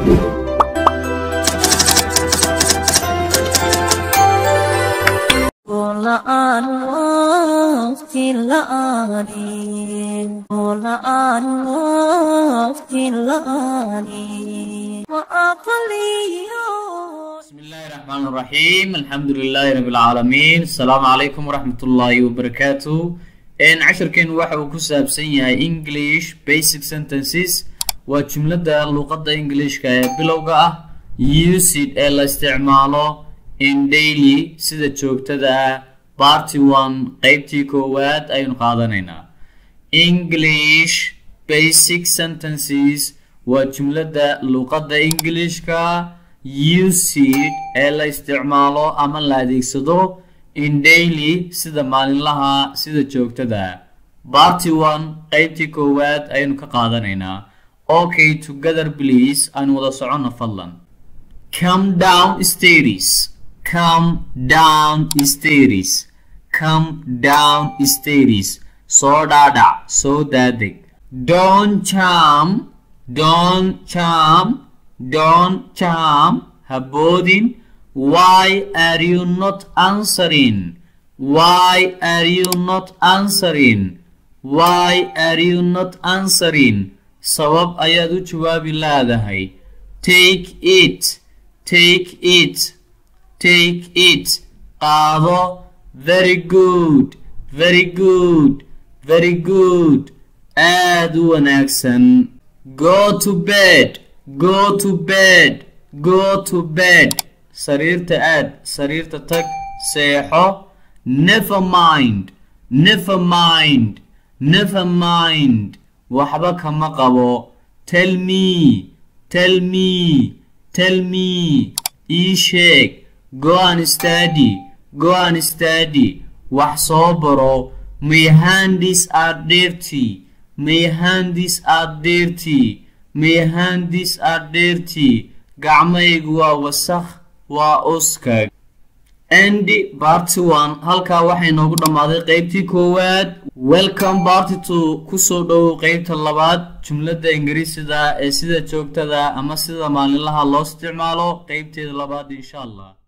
la'aan waqti la'aanin la'aan waqti la'aanin wa aqliyo بسم الله الرحمن الرحيم الحمد لله رب العالمين السلام عليكم ورحمة الله وبركاته إن عشركين waxa uu ku saabsan yahay English basic sentences waa jumlada luqadda Englishka ee bilowga ah used ee la isticmaalo in daily sida joogtada ah party 1 qaybtii koowaad ayaynu qaadanaynaa English basic sentences waa jumlada luqadda Englishka used ee la isticmaalo ama la adeegsado in daily sida maalinlaha sida joogtada party one qaybtii koowaad ayaynu ka qaadanaynaa okay together please aan wada socono fadlan come down stairs come down stairs come down stairs soo dhaadhac soo daadeg don't jump don't jump don't jump haboodin why are you not answering why are you not answering why are you not answering sabab ayaad u jawaabi laadahay take it take it take it qaado very good very good very good aad u wanaagsan go to bed go to bed go to bed sariirta aad sariirta tag seexo never mind never mind never mind waxba kama qabo tell me tell me tell me ii sheeg go and study go and study wax soo baro my hands are dirty my hands are dirty my hands are dirty gacmaygu waa wasakh waa uskag andy barty one halkaa waxay noogu dhammaaday qeybtii koowaad welcome barty two kusoo dhowow qeybta labaad jumladda ingiriisida ee sida joogtada ama sida maalinlaha loo isticmaalo qeybteeda labaad insha allah